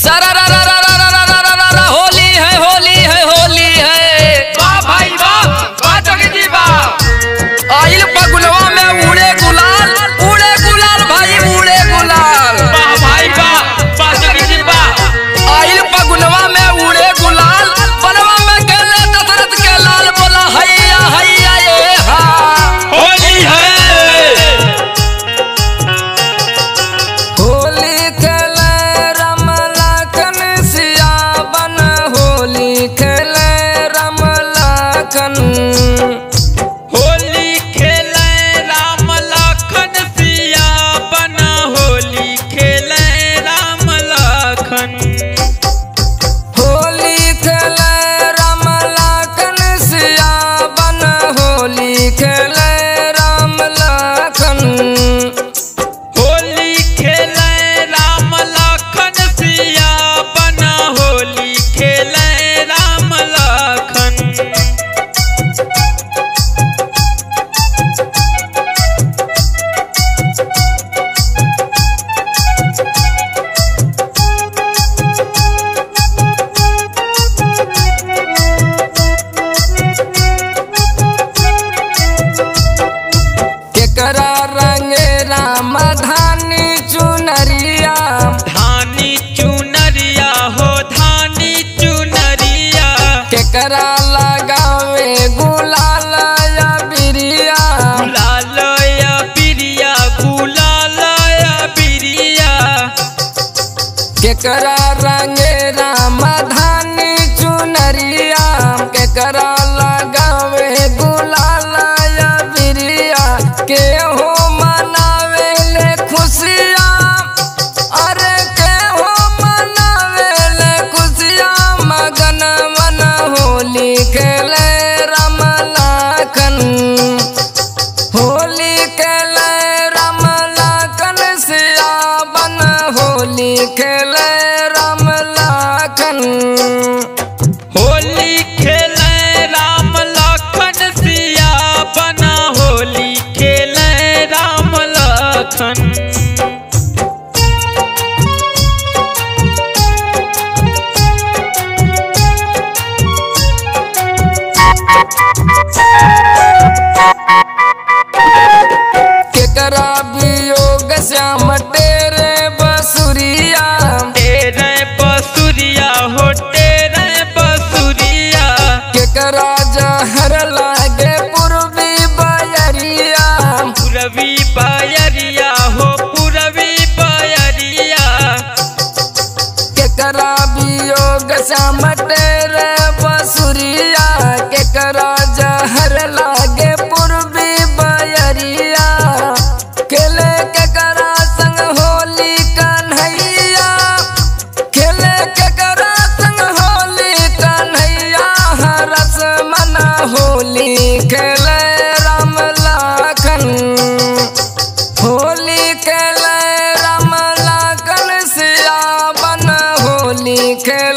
सारा रा रा रा रा रा रा रा रा रा रा होली है होली है होली है वाह भाई वाह वाह जोगी जी वाह आइल पगुलवा में उड़े गुलाल उड़े गुलाल भाई उड़े गुलाल वाह भाई वाह वाह जोगी जी वाह आइल पगुलवा में उड़े गुलाल बनवा में गेले दशरथ के लाल बोला हैया हैया ये हा होली है होली खेले राम लखन सिया बन होली खेले राम लखन होली खेले राम लखन सिया बना होली खेले राम लखन होली खेले राम लखन सिया बन होली खेले राम लखन होली खेले राम लखन सिया बना होली खेले राम लखन केकरा रंगे राम धानी चुनरिया धानी चुनरिया हो धानी चुनरिया केकरा लगावे गुलाल या बिरिया गुलाल या बिरिया गुलाल या बिरिया केकरा रंगे राम धानी चुनरिया केकरा लगावे गुलाल या बिरिया के हो मनावे ले खुशिया अरे के हो मनावे ले खुशिया मगन मन होली खेले राम लाखन होली खेले राम लाखन सिया बन होली खेले राम लाखन होली खेले राम लखन सिया बना होली खेले राम लखन केकरा वियोग श्याम तेरे बसुरिया तेरे बसुरिया हो तेरे बसुरिया केकरा जहर लागे पूर्वी बयरिया पुरवी बयरिया हो पुरवी बयरिया केकरा वियोग श्याम तेरे बसुरिया केकरा जहर लागे पूर्वी बयरिया खेले केकरा संग होली कन्हैया खेले केकरा संग होली कन्हैया हरस मन होली खेले राम लाखन होली खेले राम लाखन सिया बन होली खेले